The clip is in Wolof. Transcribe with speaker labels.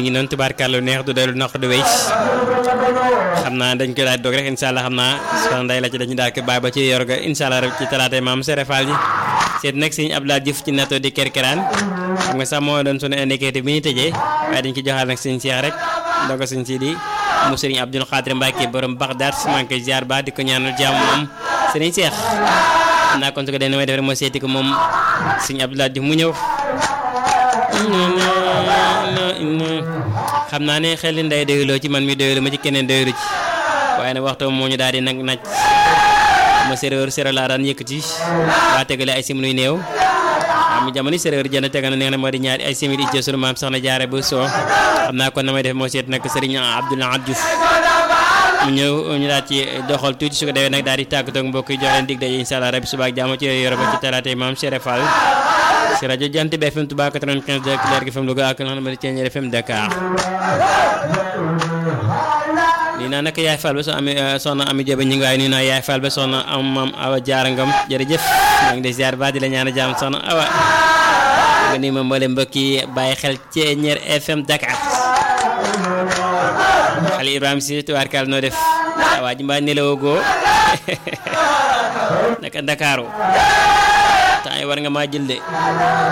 Speaker 1: ngi noonu tubaarkàlla neex du dellu naq du wéy xam naa dañ koy daal di doog rek incha allah xam naa soxna Ndeye la ci dañu daal ko bàyyi ba ci yor ga incha allah rek ci talaatay maam Sere Fall ji seet nag sëñ Abdoulaye Diouf ci nato di kerkeraan xam nga sax moo doon sunu indicateur bi ñu tëjee waaye dañ ko joxaat nag sëñ Cheikh rek ndogo sëñ Sidi mu sëriñ Abdoul Khadir Mbacke borom Bagdad maa ngi koy ziar ba di ko ñaanal jàmm moom sëriñ Cheikh xam naa kon su ko dee may def rek moo seeti ko moom sëñ Abdoulaye Diouf mu ñëw xam naa ne xel li nday doyuloo ci man mi doyulu ma ci keneen doyulu ci waaye nag waxtu moo ñu daal di nag naj ma séréer séréer laa daan yëkkati waa tegale ay simili néew am jamono séréer jënd tegal na neex na moo di ñaari ay simili ci sunu maam soxna jaare bu soo xam naa kon na may def moo seet nag sëriñ Abdoulaye Diouf mu ñëw ñu daal ci doxal tuuti su ko defee nag daal di tàggatoo ak mbokk yi jox leen dig daje incha allah rabi suba ak jàmm ci yore ba ci talaatay maam Cheikh Fall si rajo Jant bi FM Touba 95 de Leer gi FM Louga ak nga xam ne Thiéniere FM Dakar nii naa nag yaay Fall ba soo amee soxna Ami Diop ñu ngi waaye nii naa yaay Fall ba soxna am maam Awa Diarra Ngom jërëjëf maa ngi lay ziar ba di la ñaan jàmm soxna Awa nga nii ma mboolem mbokk yi bàyyi xel Thiéniere FM Dakar xale Ibrahima si tubaarkaal noo def waa ji mbaa nelawoo goo naka Ndakaaru temps yi war nga maa jël de